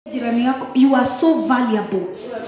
jirani yako you are so valuable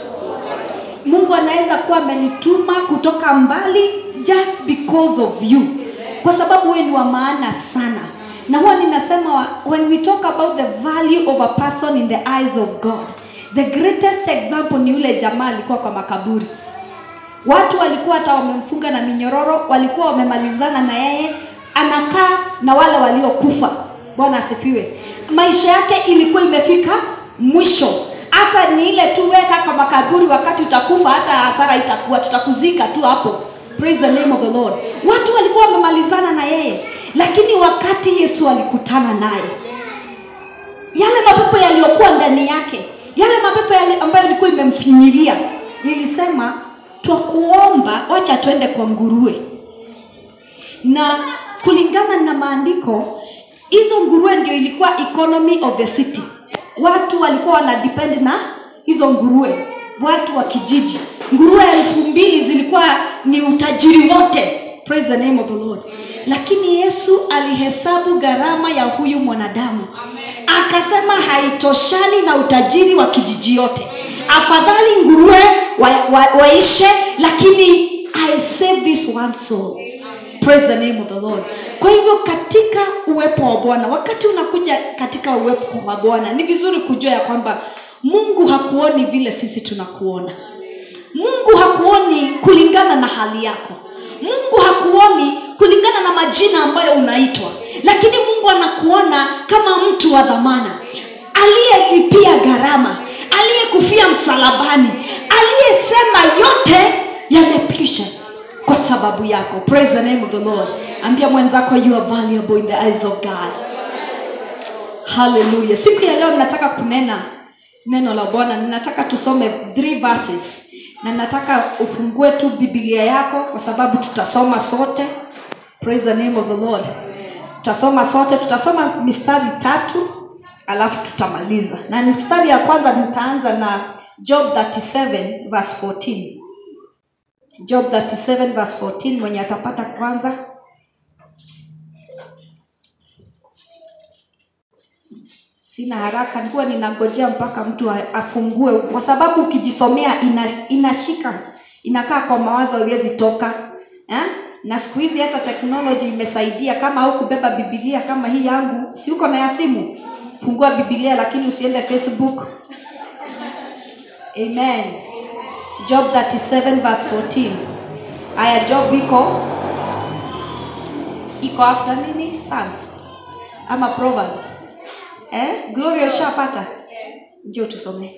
mungu anaweza kuwa amenituma kutoka mbali just because of you kwa sababu wewe ni wa maana sana na huwa ninasema wa- when we talk about the value of a person in the eyes of god the greatest example ni yule jamaa alikuwa kwa makaburi watu walikuwa hata wamemfunga na minyororo walikuwa wamemalizana na yeye anakaa na wale waliokufa bwana asifiwe maisha yake ilikuwa imefika mwisho hata ni ile tu weka kwa makaburi wakati utakufa hata hasara itakuwa tutakuzika tu hapo praise the name of the lord watu walikuwa wamemalizana na yeye lakini wakati yesu alikutana naye yale mapepo yaliyokuwa ndani yake yale mapepo yali ambayo ilikuwa imemfinyilia nilisema twakuomba wacha twende kwa nguruwe na kulingana na maandiko hizo nguruwe ndio ilikuwa economy of the city watu walikuwa wana depend na hizo nguruwe watu wa kijiji nguruwe elfu mbili zilikuwa ni utajiri wote praise the name of the lord lakini yesu alihesabu gharama ya huyu mwanadamu akasema haitoshani na utajiri wa kijiji yote afadhali nguruwe waishe wa, wa waishe, lakini i save this one soul praise the name of the lord kwa hivyo katika uwepo wa bwana wakati unakuja katika uwepo wa bwana ni vizuri kujua ya kwamba mungu hakuoni vile sisi tunakuona mungu hakuoni kulingana na hali yako mungu hakuoni kulingana na majina ambayo unaitwa lakini mungu anakuona kama mtu wa dhamana aliyelipia gharama aliyekufia msalabani aliyesema yote yamepisha kwa sababu yako praise the name of the lord ambia mwenzako you are valuable in the eyes of god haleluya siku ya leo ninataka kunena neno la bwana ninataka tusome three verses na nataka ufungue tu biblia yako kwa sababu tutasoma sote praise the name of the lord tutasoma sote tutasoma mistari tatu alafu tutamaliza na mstari ya kwanza nitaanza na job 37 verse 14 job 37 verse 14 mwenye atapata kwanza sina haraka nilikuwa ninangojea mpaka mtu a- afungue kwa sababu ukijisomea ina, inashika inakaa kwa mawazo haiwezi toka eh? na siku hizi hata teknoloji imesaidia kama au kubeba bibilia kama hii yangu si uko na ya simu fungua bibilia lakini usiende facebook amen job 37 verse 14 aya job iko iko after nini psalms ama proverbs eh? gloria ushapata njo tusomee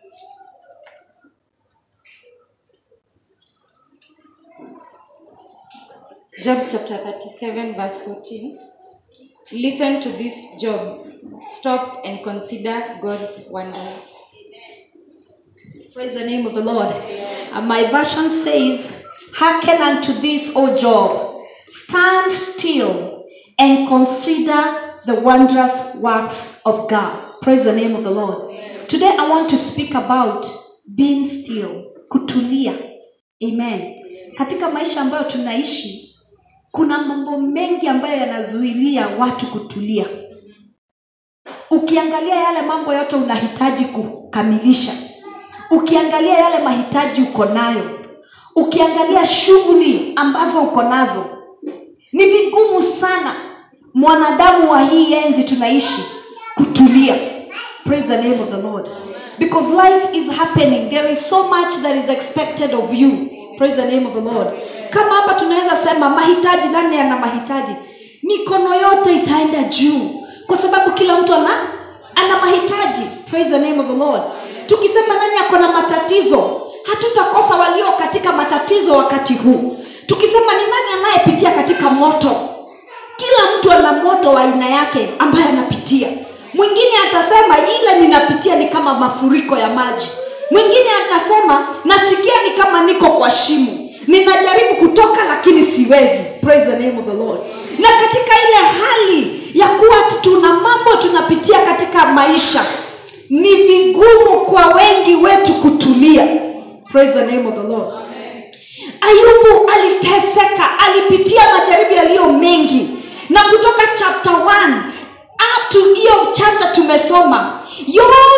Job chapter 37, verse 14. Listen to this, Job. Stop and consider God's wonders. Praise the name of the Lord. And my version says, Hearken unto this, O Job. Stand still and consider the wondrous works of God. Praise the name of the Lord. Today I want to speak about being still, kutulia. Amen. Katika maisha ambayo tunaishi, kuna mambo mengi ambayo yanazuilia watu kutulia. Ukiangalia yale mambo yote unahitaji kukamilisha ukiangalia yale mahitaji uko nayo ukiangalia shughuli ambazo uko nazo ni vigumu sana mwanadamu wa hii enzi tunaishi kutulia praise the name of the lord because life is happening there is so much that is expected of you praise the name of the lord kama hapa tunaweza sema mahitaji nani ana mahitaji mikono yote itaenda juu kwa sababu kila mtu ana ana mahitaji praise the name of the lord tukisema nani ako na matatizo hatutakosa walio katika matatizo wakati huu tukisema ni nani anayepitia katika moto kila mtu ana moto wa aina yake ambaye anapitia mwingine atasema ile ninapitia ni kama mafuriko ya maji mwingine anasema nasikia ni kama niko kwa shimo ninajaribu kutoka lakini siwezi praise the name of the lord na katika ile hali ya kuwa tuna mambo tunapitia katika maisha ni vigumu kwa wengi wetu kutulia praise the name of the lord ayubu aliteseka alipitia majaribu yaliyo mengi na kutoka chapter 1 up to hiyo chapter tumesoma yote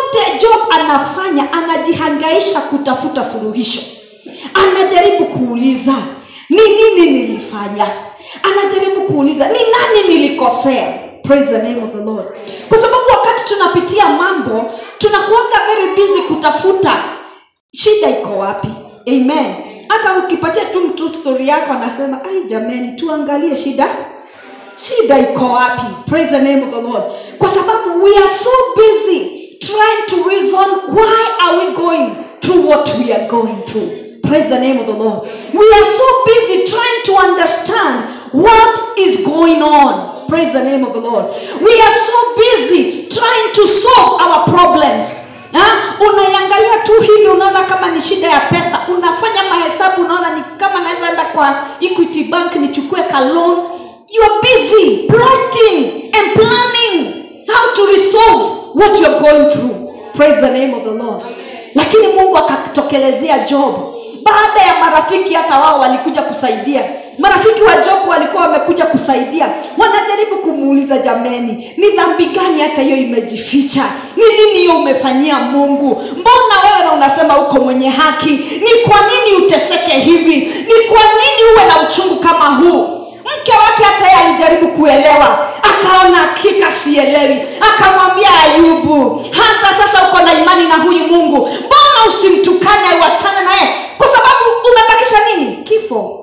job anafanya anajihangaisha kutafuta suluhisho anajaribu kuuliza ni nini nilifanya anajaribu kuuliza ni nani nilikosea praise the name of the lord kwa sababu wakati tunapitia mambo tunakuanga very busy kutafuta shida iko wapi amen hata ukipatia tu mtu stori yako anasema ai jamani tuangalie shida shida iko wapi praise the name of the lord kwa sababu we are so busy trying to reason why are we going through what we are going through praise the name of the lord we are so busy trying to understand what is going on praise the name of the lord we are so busy trying to solve our problems Ha? unaiangalia tu hivi unaona kama ni shida ya pesa unafanya mahesabu unaona ni kama naweza enda kwa equity bank nichukue ka loan you are busy plotting and planning how to resolve what you are going through praise the name of the lord lakini mungu akatokelezea job baada ya marafiki hata wao walikuja kusaidia marafiki wa job walikuwa wamekuja kusaidia wanajaribu kumuuliza jameni ni dhambi gani hata hiyo imejificha ni nini hiyo umefanyia mungu mbona wewe na unasema uko mwenye haki ni kwa nini uteseke hivi ni kwa nini uwe na uchungu kama huu mke wake hata yeye alijaribu kuelewa akaona hakika sielewi akamwambia ayubu hata sasa uko na imani na huyu mungu mbona usimtukane uachane naye kwa sababu umebakisha nini kifo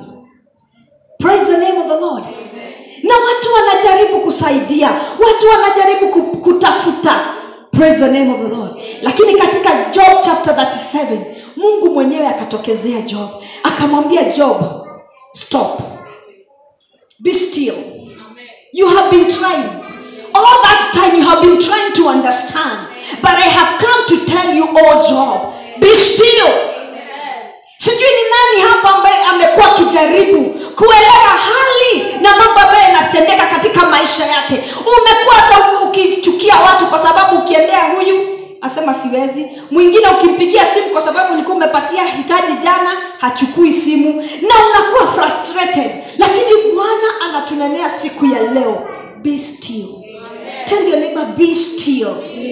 praise the name of the lord na watu wanajaribu kusaidia watu wanajaribu ku- kutafuta praise the name of the lord lakini katika job chapter 37 mungu mwenyewe akatokezea job akamwambia job stop be still you have been trying all that time you have been trying to understand but i have come to tell you oh job be still sijui ni nani hapa ambaye amekuwa akijaribu kuelewa hali na mambo ambayo yanatendeka katika maisha yake umekuwa hata ukichukia watu kwa sababu ukiendea huyu asema siwezi mwingine ukimpigia simu kwa sababu ulikuwa umepatia hitaji jana hachukui simu na unakuwa frustrated lakini bwana anatunenea siku ya leo be still tell your neighbor be still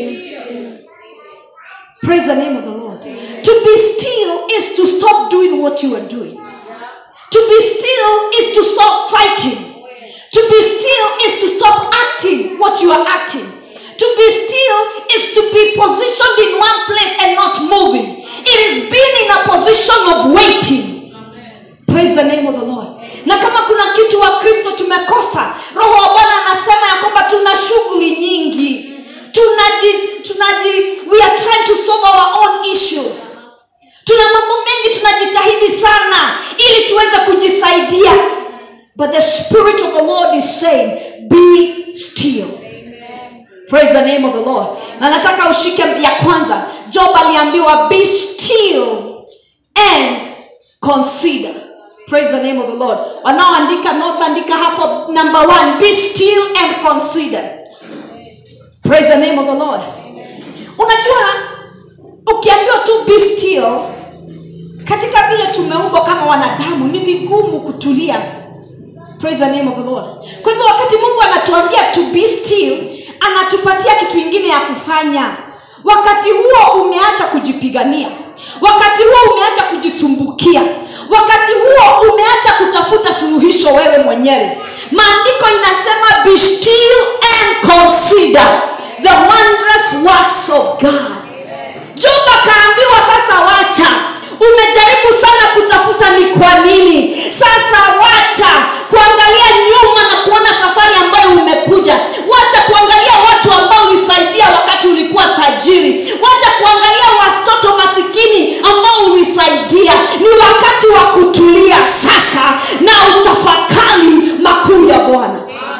praise the name of the lord to be still is to stop doing what you are doing to be still is to stop fighting to be still is to stop acting what you are acting to be still is to be positioned in one place and not moving it is being in a position of waiting praise the name of the lord na kama kuna kitu wa kristo tumekosa roho wa bwana anasema ya kwamba tuna shughuli nyingi tunaji, tunaji we are trying to solve our own issues tuna mambo mengi tunajitahidi sana ili tuweze kujisaidia but the spirit of the lord is saying be still praise the name of the lord na nataka ushike ya kwanza job aliambiwa be still and consider praise the name of the lord wanaoandika notes andika hapo number one be still and consider praise the name of the lord unajua ukiambiwa tu be still katika vile tumeumbwa kama wanadamu ni vigumu kutulia praise the name of the lord kwa hivyo wakati mungu anatuambia to be still anatupatia kitu ingine ya kufanya wakati huo umeacha kujipigania wakati huo umeacha kujisumbukia wakati huo umeacha kutafuta suluhisho wewe mwenyewe maandiko inasema be still and consider the wondrous works of god job akaambiwa sasa wacha umejaribu sana kutafuta ni kwa nini sasa wacha kuangalia nyuma na kuona safari ambayo umekuja wacha kuangalia watu ambao ulisaidia wakati ulikuwa tajiri wacha kuangalia watoto masikini ambao ulisaidia ni wakati wa kutulia sasa na utafakari makuu ya bwana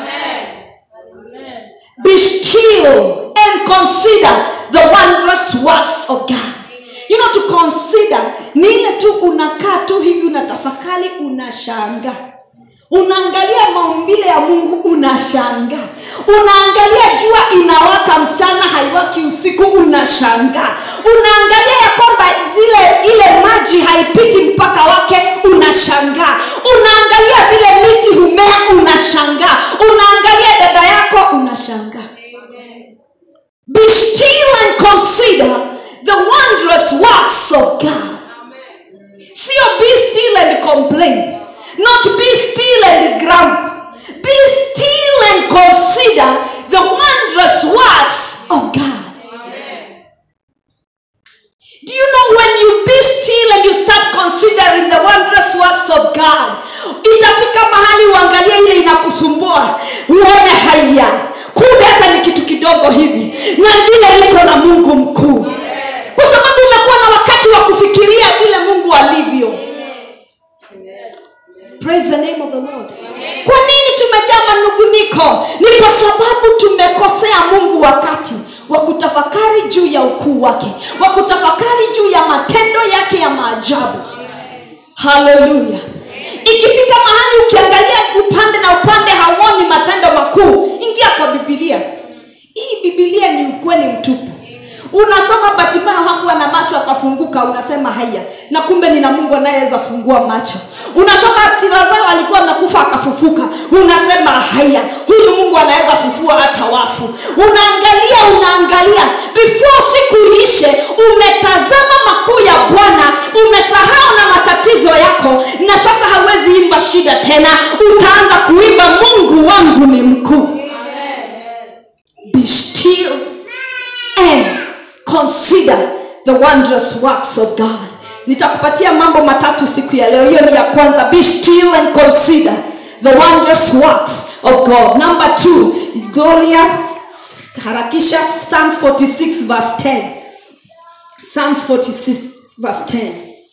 be still and consider the wondrous works of god you know to consider ni ile tu unakaa tu hivi unatafakari unashanga unaangalia maumbile ya mungu unashanga unaangalia jua inawaka mchana haiwaki usiku unashanga unaangalia ya kwamba zile ile maji haipiti mpaka wake unashangaa unaangalia vile miti humea unashangaa unaangalia dada yako unashangaa be still and consider works of god sio be still and complain not be still and grumble be still and consider the wondrous works of god do you know when you be still and you start considering the wondrous works of god itafika mahali uangalie ile inakusumbua uone haya kumbe hata ni kitu kidogo hivi na vile liko na mungu mkuu kwa sababu umekuwa na wakati wa kufikiria vile mungu alivyo praise the name of the lord kwa nini tumejaa manunguniko ni kwa sababu tumekosea mungu wakati wa kutafakari juu ya ukuu wake wa kutafakari juu ya matendo yake ya maajabu haleluya ikifika mahali ukiangalia upande na upande hauoni matendo makuu ingia kwa bibilia hii bibilia ni ukweli mtupu unasoma batimayo hakuwa na macho akafunguka unasema haya na kumbe nina mungu anayeweza fungua macho unasoma lazaro alikuwa amekufa akafufuka unasema haya huyu mungu anaweza fufua hata wafu unaangalia unaangalia before siku ishe umetazama makuu ya bwana umesahau na matatizo yako na sasa hauwezi imba shida tena utaanza kuimba mungu wangu ni mkuu be still and consider the wondrous works of god nitakupatia mambo matatu siku ya leo hiyo ni ya kwanza be still and consider the wondrous works of god number two gloria harakisha psalms 46 verse 10 psalms 46 verse 10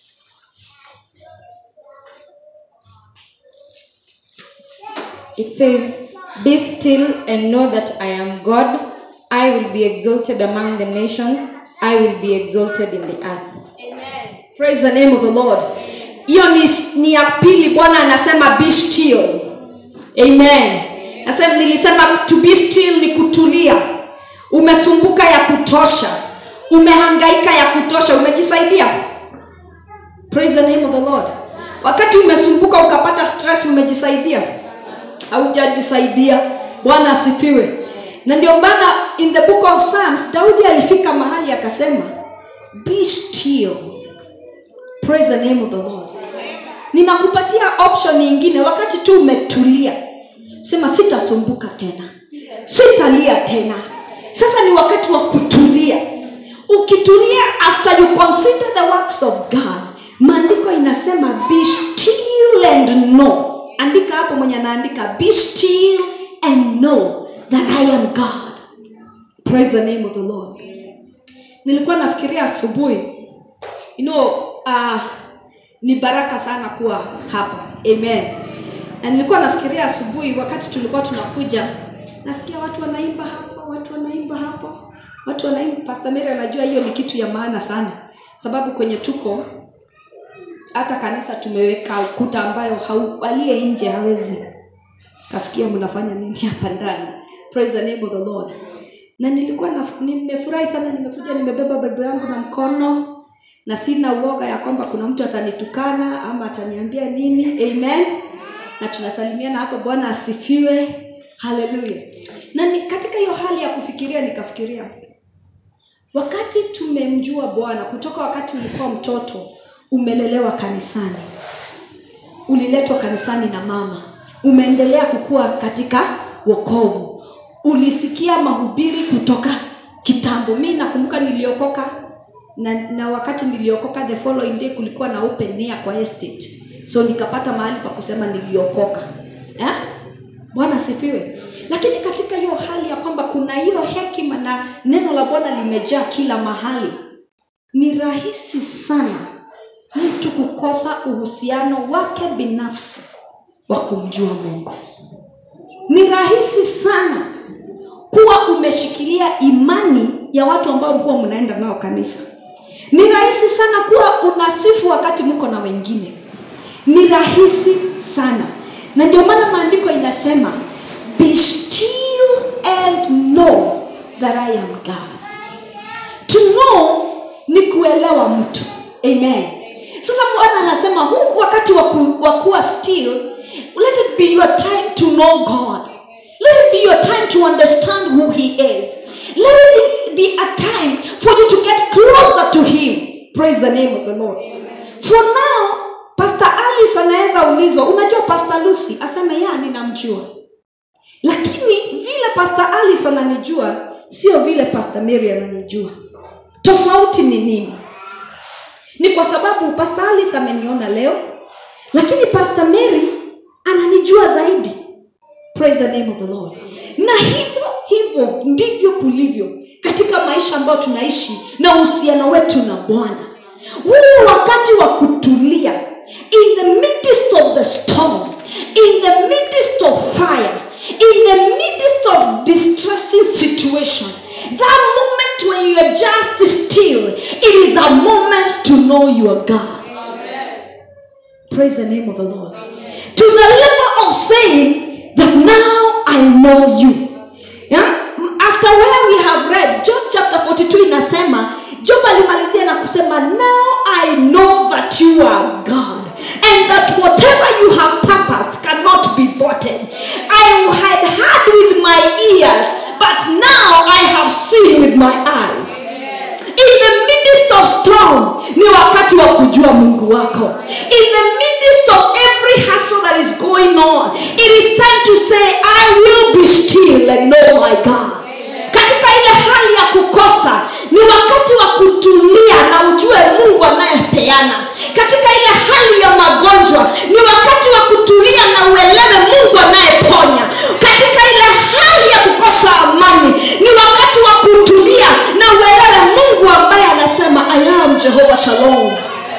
It says, Be still and know that I am God. I will be exalted among the nations. I will be exalted in the earth. praise the name of the lord hiyo ni, ni ya pili bwana anasema be still amen nasema nilisema to be still ni kutulia umesumbuka ya kutosha umehangaika ya kutosha umejisaidia praise the name of the lord wakati umesumbuka ukapata stress umejisaidia haujajisaidia bwana asifiwe na ndio maana in the book of psalms daudi alifika mahali akasema be still praise the name of the lord ninakupatia option nyingine wakati tu umetulia sema sitasumbuka tena sitalia tena sasa ni wakati wa kutulia ukitulia after you consider the works of god maandiko inasema be still and know andika hapo mwenye anaandika be still and know that i am god praise the name of the lord nilikuwa nafikiria asubuhi you know uh, ni baraka sana kuwa hapa amen na nilikuwa nafikiria asubuhi wakati tulikuwa tunakuja nasikia watu wanaimba hapo watu wanaimba hapo watu wanaimba pastor Mary anajua hiyo ni kitu ya maana sana sababu kwenye tuko hata kanisa tumeweka ukuta ambayo hau, aliye nje hawezi kasikia mnafanya nini hapa ndani praise the name of the lord na nilikuwa na, nimefurahi sana nimekuja nimebeba bible yangu na mkono na sina uoga ya kwamba kuna mtu atanitukana ama ataniambia nini amen na tunasalimiana hapo bwana asifiwe haleluya na ni, katika hiyo hali ya kufikiria nikafikiria wakati tumemjua bwana kutoka wakati ulikuwa mtoto umelelewa kanisani uliletwa kanisani na mama umeendelea kukua katika wokovu ulisikia mahubiri kutoka kitambo mi nakumbuka niliokoka na, na wakati niliokoka the following day kulikuwa na open air kwa estate so nikapata mahali pa kusema niliokoka eh? bwana asifiwe lakini katika hiyo hali ya kwamba kuna hiyo hekima na neno la bwana limejaa kila mahali ni rahisi sana mtu kukosa uhusiano wake binafsi wa kumjua mungu ni rahisi sana kuwa umeshikilia imani ya watu ambao huwa mnaenda nao kanisa ni rahisi sana kuwa unasifu wakati mko na wengine ni rahisi sana na ndio maana maandiko inasema be still and know that i am god to know ni kuelewa mtu amen sasa bwana anasema huu wakati wa kuwa still let it be your time to know god let it be your time to understand who he is let it be a time for you to get closer to him praise praise the name of the lord for now pastor alice anaweza ulizwa unajua pastor lucy aseme ya ninamjua lakini vile pastor alice ananijua sio vile pastor mary ananijua tofauti ni nini ni kwa sababu pastor alice ameniona leo lakini pastor mary ananijua zaidi praise the name of the lord na hivyo hivyo ndivyo kulivyo katika maisha ambayo tunaishi na uhusiano wetu na bwana huu wakati wa kutulia in the midst of the storm in the midst of fire in the midst of distressing situation that moment when you are just still it is a moment to know your god praise the name of the lord to the level of saying that now i know you yeah? after where we have read job chapter 42 inasema job alimalizia na kusema now i know that you are god and that whatever you have purposed cannot be thwarted i had heard with my ears but now i have seen with my eyes in the midst of storm ni wakati wa kujua mungu wako in the midst of every hustle that is going on it is time to say i will be still and know my god katika ile hali ya kukosa ni wakati wa kutulia na ujue mungu anayepeana katika ile hali ya magonjwa ni wakati wa kutulia na uelewe mungu anayeponya katika ile hali ya kukosa amani ni wakati wa kutulia na uelewe mungu ambaye anasema i am jehova shalom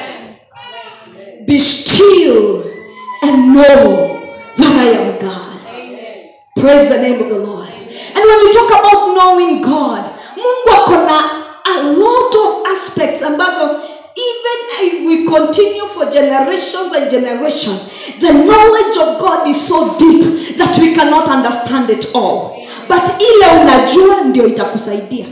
be still and know that i am god praise the name of the lord and when we talk about knowing god mungu ako na a lot of aspects ambazo even if we continue for generations and generations the knowledge of god is so deep that we cannot understand it all but ile unajua ndio itakusaidia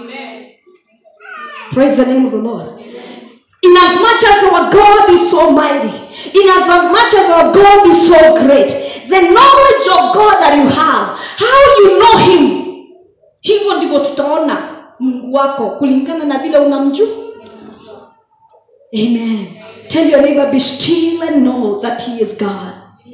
praise the name of the lord in as much as our god is so mighty in as much as our god is so great the knowledge of god that you have how you know him hivyo ndivyo tutaona mungu wako kulingana na vile unamjua amen tell your neighbor be still and know that he is god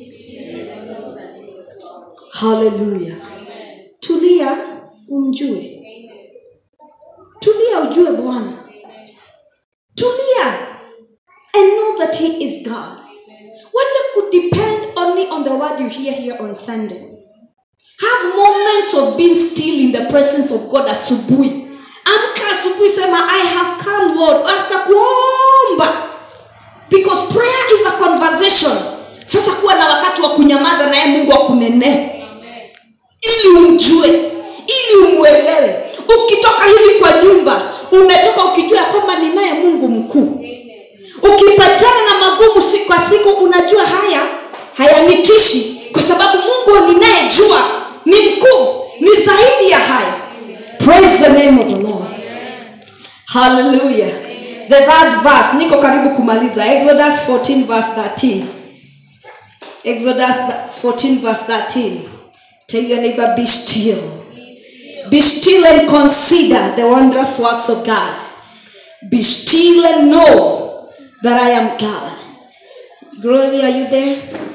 haleluya tulia umjue tulia ujue bwana tulia and know that he is god wacha kudepend only on the word you hear here on sunday have moments of being still in the presence of god asubuhi amka asubuhi sema i have come lord after kuomba because prayer is a conversation sasa kuwa na wakati wa kunyamaza naye mungu akunenee ili umjue ili umwelewe ukitoka hivi kwa nyumba umetoka ukijua ya kwamba ninaye mungu mkuu ukipatana na magumu siku kwa siku unajua haya hayanitishi kwa sababu mungu ninayejua ni mkuu ni zaidi ya haya praise the name of the lord hallelujah the third verse niko karibu kumaliza exodus 14 verse 13 exodus 14 verse 13 tell your neighbor be still be still and consider the wondrous works of god be still and know that i am god glory are you there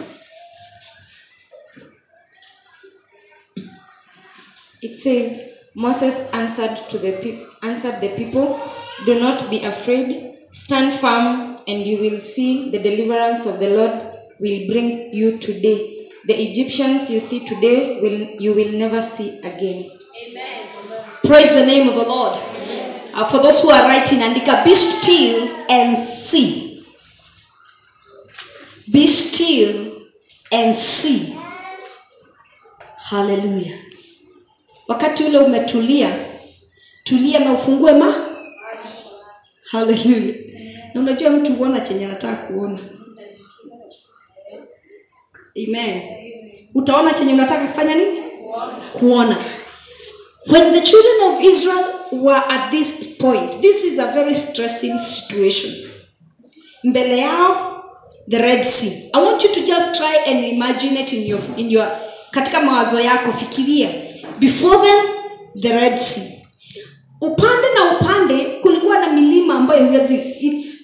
It says, Moses answered to the people, answered the people, "Do not be afraid. Stand firm, and you will see the deliverance of the Lord will bring you today. The Egyptians you see today will you will never see again." praise the name of the lord uh, for those who are writing andika be still and see be still and see haleluya wakati ule umetulia tulia na ufungue ma haleluya na unajua mtu huona chenye anataka kuona amen utaona chenye unataka kufanya nini kuona when the children of israel were at this point this is a very stressing situation mbele yao the red sea i want you to just try and imagine it in your, in your katika mawazo yako fikiria before them the red sea upande na upande kulikuwa na milima ambayo huwezi its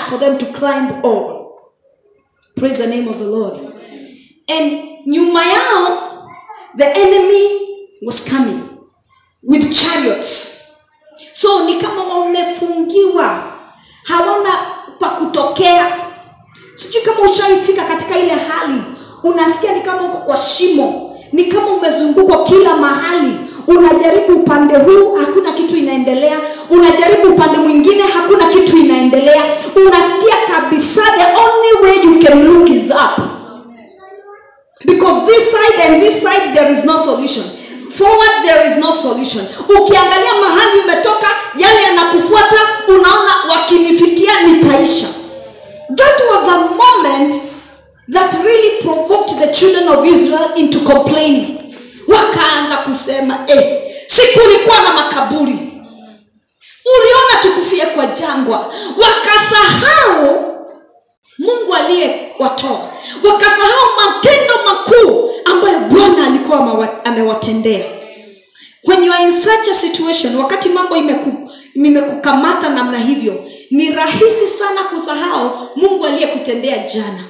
for them to climb over praise the name of the lord and nyuma yao the enemy was coming with chariots so ni kama wamefungiwa hawana pa kutokea sijui kama ushaifika katika ile hali unasikia ni kama uko kwa shimo ni kama umezungukwa kila mahali unajaribu upande huu hakuna kitu inaendelea unajaribu upande mwingine hakuna kitu inaendelea unasikia kabisa the only way you can look is up because this side and this side there is no solution forward there is no solution ukiangalia mahali umetoka yale yanakufuata unaona wakinifikia nitaisha that was a moment that really provoked the children of israel into complaining wakaanza kusema eh, si kulikuwa na makaburi uliona tukufie kwa jangwa wakasahau mungu aliyewatoa wakasahau matendo makuu ambayo bwana alikuwa amewa- amewatendea when you are in such a situation wakati mambo imeku, imekukamata namna hivyo ni rahisi sana kusahau mungu aliyekutendea jana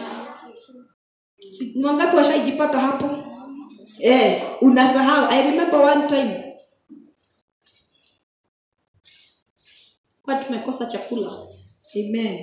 Si- ni wangapi washaijipata hapo eh, unasahau i remember one time kwa tumekosa chakula amen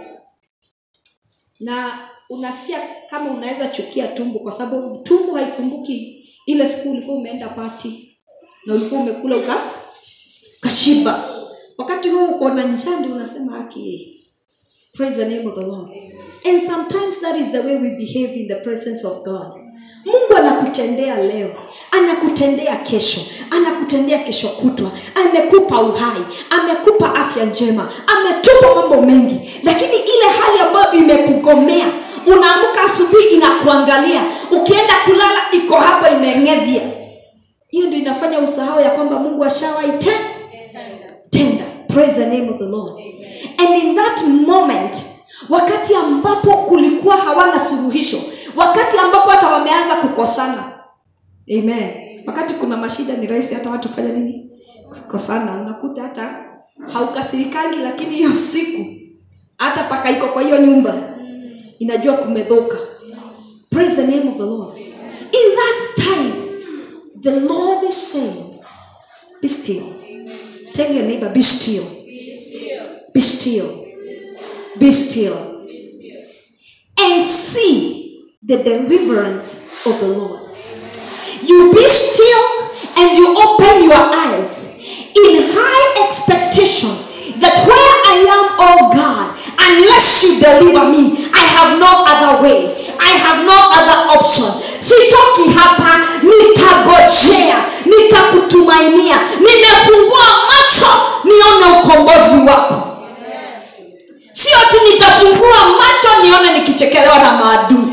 na unasikia kama unaweza chukia tumbo kwa sababu tumbo haikumbuki ile siku ulikuwa umeenda pati na ulikuwa umekula uka kashiba wakati huo uko na njaa ndio unasema haki praise the name of the lord and sometimes that is the way we behave in the presence of god mungu anakutendea leo anakutendea kesho anakutendea kesho kutwa amekupa uhai amekupa afya njema ametupa mambo mengi lakini ile hali ambayo imekugomea unaamka asubuhi inakuangalia ukienda kulala iko hapa imeng'evya hiyo ndio inafanya usahau ya kwamba mungu ashawaite tenda praise the name of the lord and in that moment wakati ambapo kulikuwa hawana suluhisho wakati ambapo hata wameanza kukosana amen wakati kuna mashida ni rahisi hata watu kufanya nini kukosana unakuta hata haukasirikangi lakini hiyo siku hata paka iko kwa hiyo nyumba inajua kumedhoka praise the name of the lord in that time the lord is saying be still tell your neighbor be still be still be still and see the deliverance of the lord you be still and you open your eyes in high expectation that where I am, oh God, unless you deliver me, I have no other way. I have no other option. Sitoki hapa, nitagojea, nitakutumainia. Nimefungua macho nione ukombozi wako. Sio ati nitafungua macho nione nikichekelewa na maadui.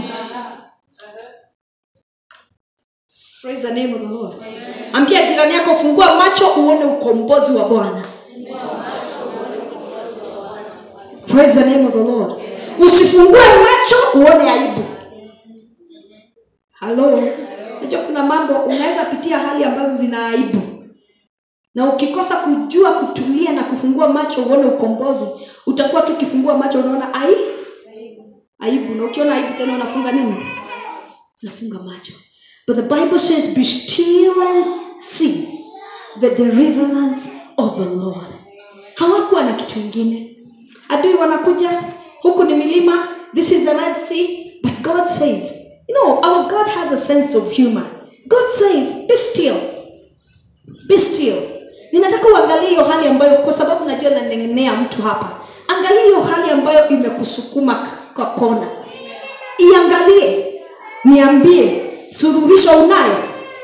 Praise the name of the Lord. Ambia jirani yako fungua macho uone ukombozi wa Bwana. Praise the name of the Lord. Usifungue macho uone aibu. Halo. Unajua kuna mambo unaweza pitia hali ambazo zina aibu. Na ukikosa kujua kutulia na kufungua macho uone ukombozi, utakuwa tu ukifungua macho unaona ai aibu na ukiona aibu tena unafunga nini? Unafunga macho. But the Bible says, Be still and see the deliverance of the Lord. Hawakuwa na kitu ingine. Adui wanakuja, huku ni milima, this is the Red Sea. But God says, you know, our God has a sense of humor. God says, Be still. Be still. Ninataka uangalie hiyo hali ambayo, kwa sababu najua nanengenea mtu hapa. Angalia hiyo hali ambayo imekusukuma k- kwa kona. Iangalie, niambie, suluhisho unayo?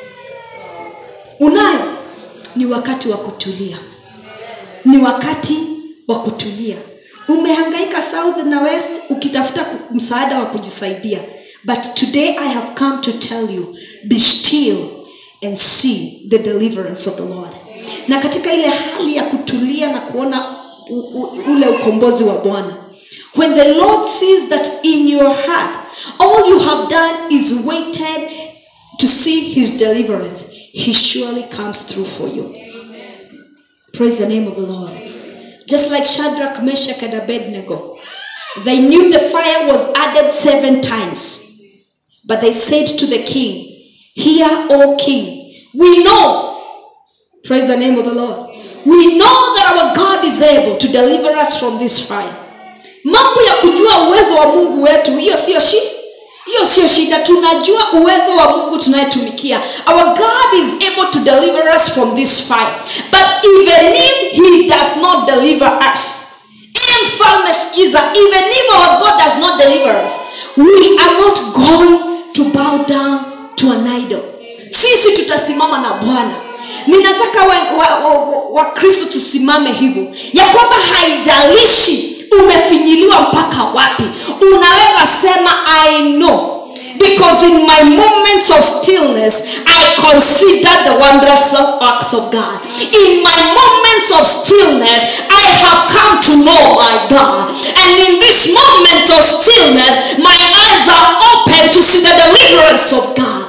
Unayo? Ni wakati wa kutulia, ni wakati wa kutulia. Umehangaika south na west ukitafuta ku- msaada wa kujisaidia, but today I have come to tell you, be still and see the deliverance of the Lord. Na katika ile hali ya kutulia na kuona u, u, ule ukombozi wa Bwana, when the Lord sees that in your heart all you have done is waited to see his deliverance, he surely comes through for you. Praise the name of the Lord. just like Shadrach, Meshach, and Abednego. They knew the fire was added seven times. But they said to the king, Hear, O king, we know, praise the name of the Lord, we know that our God is able to deliver us from this fire. Mambo ya kujua uwezo wa Mungu wetu, hiyo sio shida. hiyo sio shida tunajua uwezo wa mungu tunayetumikia our god is able to deliver us from this fire but even if he does not deliver us in mfalme skiza even if our god does not deliver us we are not going to bow down to an idol sisi tutasimama na bwana ninataka wakristo wa, wa, wa, wa Kristo tusimame hivyo ya kwamba haijalishi umefinyiliwa mpaka wapi unaweza sema i know because in my moments of stillness i consider the wondrous works of god in my moments of stillness i have come to know my god and in this moment of stillness my eyes are open to see the deliverance of god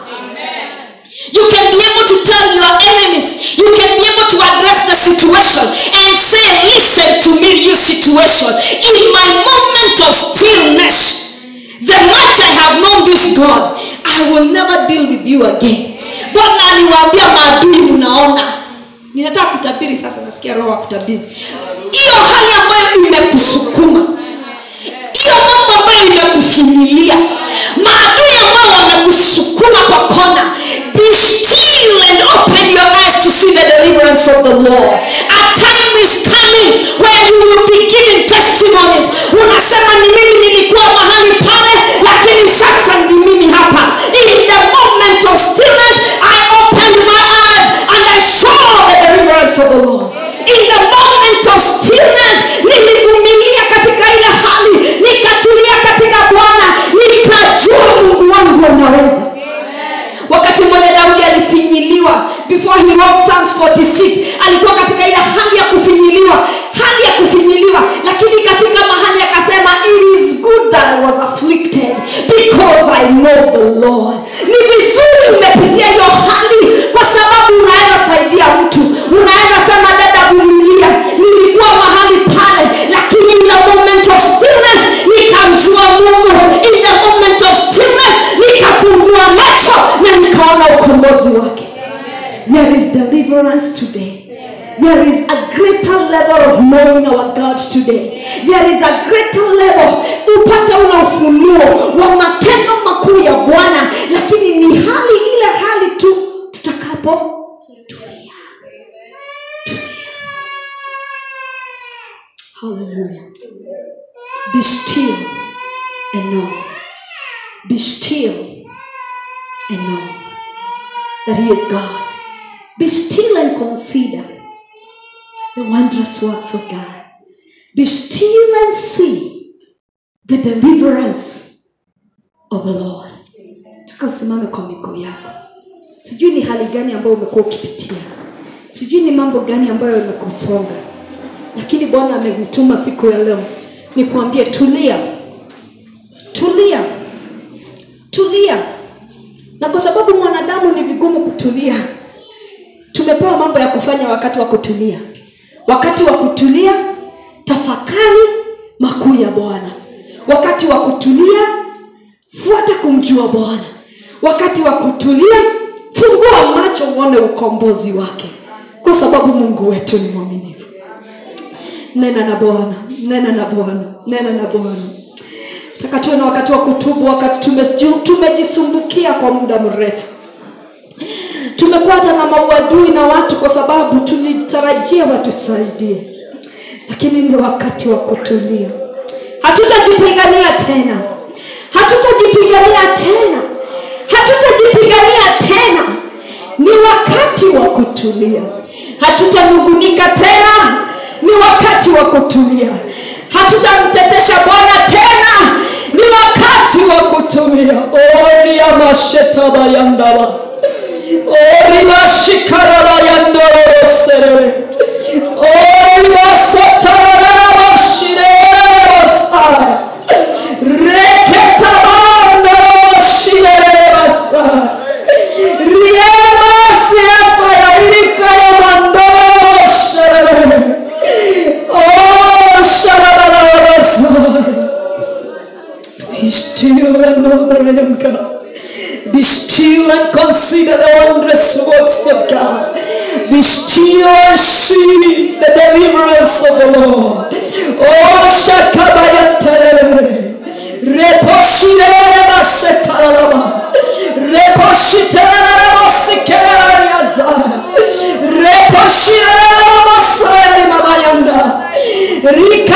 you can be able to tell your enemies you can be able to address the situation and say listen to me your situation in my moment of stillness the much i have known this god i will never deal with you again bwana aliwaambia maadui mnaona ninataka kutabiri sasa nasikia roho wa kutabiri hiyo hali ambayo imekusukuma hiyo mambo ambayo imekufinyilia maadui ambayo wamekusukuma kwa kona be still and open your eyes to see the deliverance of the lord a time is coming where you will be giving testimonies unasema ni mimi nilikuwa mahali pale lakini sasa ndi mimi hapa in the moment of stillness i opened my eyes and i saw the deliverance of the lord in the moment of stillness nilivumilia katika ile hali nikatulia katika bwana nikajua mungu wangu anaweza wakati mmoja daudi alifinyiliwa before he wrote psalms 46 alikuwa katika ile hali ya kufinyiliwa hali ya kufinyiliwa lakini ikafika mahali akasema it is good that i was afflicted because i know the lord ni vizuri umepitia hiyo hali kwa sababu unaweza saidia mtu unaweza sema dada vumilia nilikuwa mahali pale lakini in the moment of stillness nikamjua mungu in the moment of stillness nikafungua macho na nikaona ukombozi wake there is deliverance today there is a greater level of knowing our god today there is a greater level upate ule ufunuo wa matendo makuu ya bwana lakini ni hali ile hali tu tutakapo tulia hallelujah be still and know be still and know that he is god be still and consider the wondrous works of God. Be still and see the deliverance of the Lord. Taka usimame kwa miguu yako. Sijui ni hali gani ambayo umekuwa ukipitia, sijui ni mambo gani ambayo yamekusonga, lakini Bwana amenituma siku ya leo nikuambie, tulia, tulia, tulia. Na kwa sababu mwanadamu ni vigumu kutulia, tumepewa mambo ya kufanya wakati wa kutulia wakati wa kutulia tafakari makuu ya bwana wakati wa kutulia fuata kumjua bwana wakati wa kutulia fungua macho uone ukombozi wake kwa sababu mungu wetu ni mwaminifu nena na bwana nena na bwana nena na bwana taka tuwe na wakati wa kutubu wakati tumeju- tumejisumbukia kwa muda mrefu tumekuwa hata na mauadui na watu kwa sababu tulitarajia watusaidie lakini ni wakati wa kutulia hatutajipigania tena hatutajipigania tena hatutajipigania tena ni wakati wa kutulia hatutanungunika tena ni wakati wa kutulia hatutamtetesha bwana tena ni wakati wa kutulia oria mashetabayandaba orimashikarabayandoroserere orimasotararabashirerabasaya reketabandorobashirerabasaya riemasiatayabirikayamandorobasherere Oh, consider the wondrous works of God. Be still and see the deliverance of the Lord. Oh, Shakabayantarele. Reposhirele basetaralaba. Reposhiterele basikeleyaza. Reposhirele basayari mabayanda.